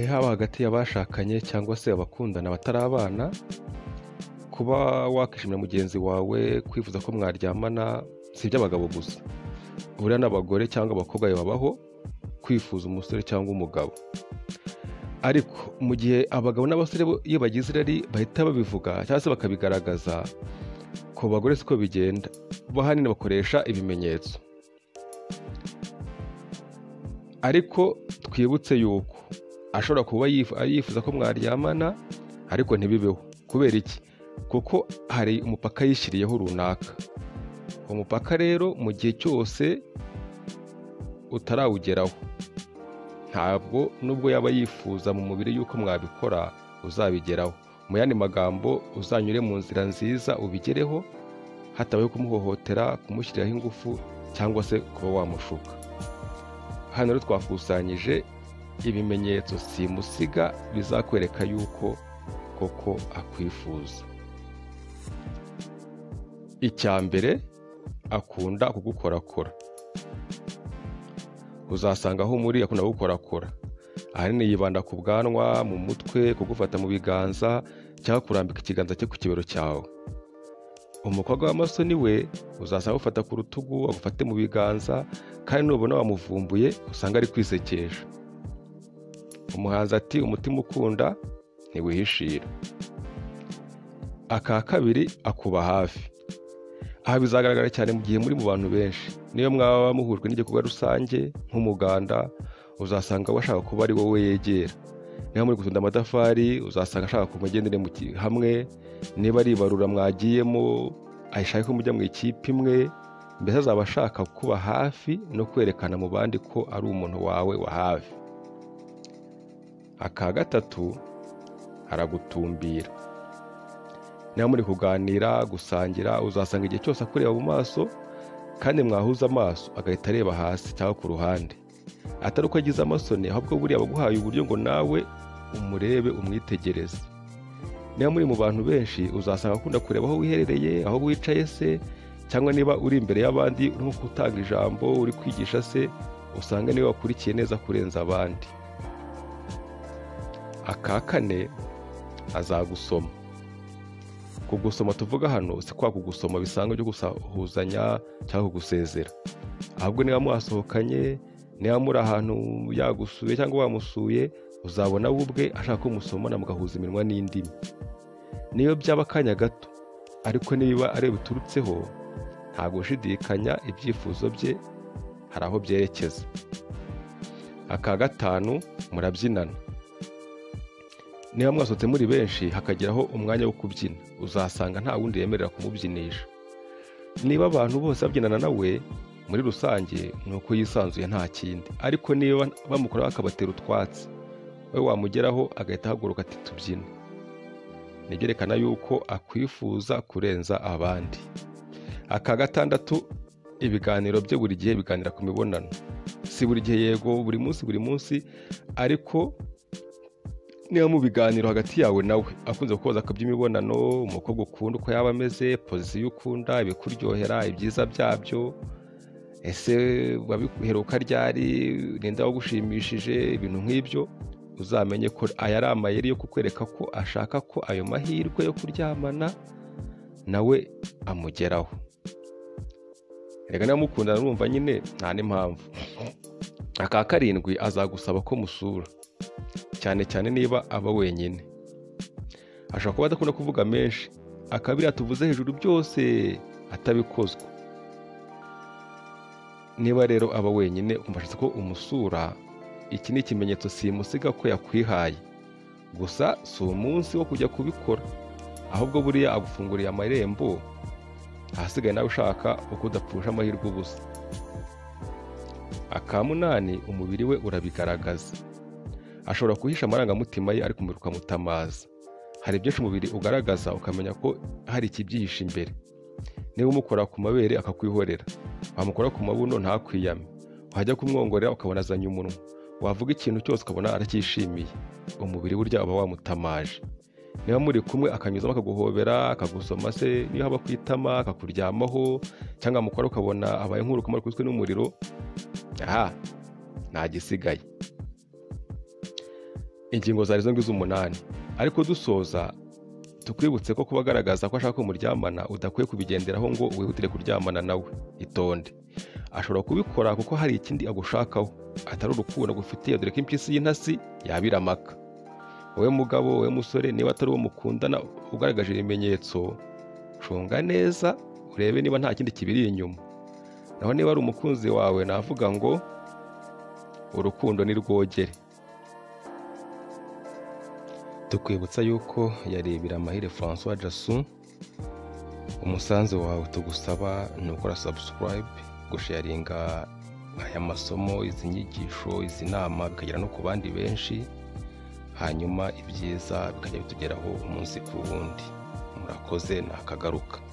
haba hagati y'abashakanye cyangwa se abakundana batarabana, kuba wakishimira mugenzi wawe, kwifuza ko mwaryamana si iby'abagabo gusa, buriya n'abagore cyangwa abakobwa bibabaho, kwifuza umusore cyangwa umugabo, ariko mu gihe abagabo n'abasore bo iyo bagize irari bahita babivuga cyangwa se bakabigaragaza, ku bagore siko bigenda, bo ahanini bakoresha ibimenyetso, ariko twibutse yuko ashobora kuba yifu- yifuza ko mwaryamana ariko ntibibeho, kubera iki? Kuko hari umupaka yishyiriyeho runaka, uwo mupaka rero mu gihe cyose utarawugeraho, ntabwo nubwo yaba yifuza mu mubiri yuko mwabikora uzabigeraho, mu yandi magambo uzanyure mu nzira nziza ubigereho, hatabayeho kumuhohotera, kumushyiriraho ingufu cyangwa se kuba wamushuka, hano rero twakusanyije ibimenyetso simusiga bizakwereka yuko koko akwifuza, icya mbere akunda kugukorakora, uzasanga aho muri akunda kugukorakora, ahanini yibanda ku bwanwa, mu mutwe, kugufata mu biganza cyangwa kurambika ikiganza cye ku kibero cyawe, umukobwa w'amasoni we uzasanga agufata ku rutugu, agufate mu biganza kandi nubona wamuvumbuye usanga ari kwisekesha, umuhanzi ati umutima ukunda ntiwihishira, aka kabiri akuba hafi, aha bizagaragara cyane mu gihe muri mu bantu benshi, niyo mwaba muhujwe n'igikorwa rusange nk'umuganda, uzasanga we ashaka kuba ari wowe yegera, niba muri gutunda amatafari uzasanga ashaka ko mugendere mu ki- hamwe, niba ari ibarura mwagiyemo ashaka ko mujya mu ikipe imwe, mbese azaba ashaka kuba hafi no kwerekana mu bandi ko ari umuntu wawe wa hafi, aka gatatu aragutumbira, niba muri kuganira, gusangira, uzasanga igihe cyose akureba mu maso kandi mwahuza amaso agahita areba hasi cyangwa ku ruhande, atari uko agize amasoni ahubwo buriya aba aguhaye uburyo ngo nawe umurebe umwitegereze, niba muri mu bantu benshi uzasanga akunda kureba aho wiherereye, aho wicaye se cyangwa niba uri imbere y'abandi urimo gutanga ijambo, uri kwigisha se, usanga niwe wakurikiye neza kurenza abandi, aka kane azagusoma, kugusoma tuvuga hano si kwa kugusoma bisanzwe byo gusahuzanya cyangwa kugusezera, ahubwo niba mwasohokanye, niba muri ahantu yagusuye cyangwa wamusuye, uzabona we ubwe ashaka ko musomana mugahuza iminwa n'indimi, niyo byaba akanya gato, ariko niba ari yo biturutseho, nta gushidikanya ibyifuzo bye hari aho byerekeza, aka gatanu murabyinana, niba mwasohotse muri benshi hakageraho umwanya wo kubyina, uzasanga nta wundi yemerera kumubyinisha, niba abantu bose babyinana nawe muri rusange ni uko yisanzuye nta kindi, ariko niba bamukoraho akabatera utwatsi, we wamugeraho agahita ahaguruka ati tubyine, ni ibyerekana yuko akwifuza kurenza abandi, aka gatandatu ibiganiro bye buri gihe biganira ku mibonano, si buri gihe yego buri munsi buri munsi, ariko niba mu biganiro hagati yawe nawe akunze kukubaza ku by'imibonano, umukobwa ukunda uko yaba ameze, pozisiyo ukunda, ibikuryohera, ibyiza byabyo, ese wabiheruka ryari, ninde wagushimishije, ibintu nk'ibyo, uzamenye ko aya ari amayeri yo kukwereka ko ashaka ko ayo mahirwe yo kuryamana nawe amugeraho, erega niba mukundana urumva nyine nta n'impamvu, aka karindwi azagusaba ko musura cyane cyane niba aba wenyine, ashobora kuba adakunda kuvuga menshi, akaba biriya tuvuze hejuru byose atabikozwa, niba rero aba wenyine ukumva ashatse ko umusura, iki ni ikimenyetso simusiga ko yakwihaye, gusa si umunsi wo kujya kubikora, ahubwo buriya agufunguriye amarembo, ahasigaye nawe ushaka uko udapfusha amahirwe ubusa, aka munani umubiri we urabigaragaza, ashobora guhisha amarangamutima ye ariko umubiri ukamutamaza, hari byinshi umubiri ugaragaza ukamenya ko hari ikibyihishe imbere, niba umukora ku mabere akakwihorera, wamukora ku mabuno ntakwiyame, wajya kumwongorera ukabona azanye umunwa, wavuga ikintu cyose ukabona aracyishimiye, umubiri burya uba wamutamaje, niba muri kumwe akanyuzamo akaguhobera, akagusoma se niyo haba ku itama akakuryamaho cyangwa amukora ukabona abaye nk'urukoma rukubiswe n'umuriro, aha nta gisigaye ingingo zari ngizo umunani ariko dusoza tukwibutse ko kuba agaragaza ko ashaka umuryamana udakwiye kubigenderaho ngo wihutire kuryamana nawe itonde ashobora kubikora kuko hari ikindi agushakaho atari urukundo agufitiye dore ko impyisi y'intasi yabira amaka wowe mugabo wowe musore niba atari uwo mukundana ugaragaje ibimenyetso cunga neza urebe niba nta kindi kibiri inyuma naho niba ari umukunzi wawe navuga ngo urukundo ni rwogere tukwibutsa yuko yarebera amahire francois jason umusanzu wawe tugusaba ni ukora sabusikarayibe gusharinga aya masomo izi nyigisho izi nama bikagera no ku bandi benshi hanyuma ibyiza bikajya bitugeraho umunsi ku wundi murakoze ntakagaruka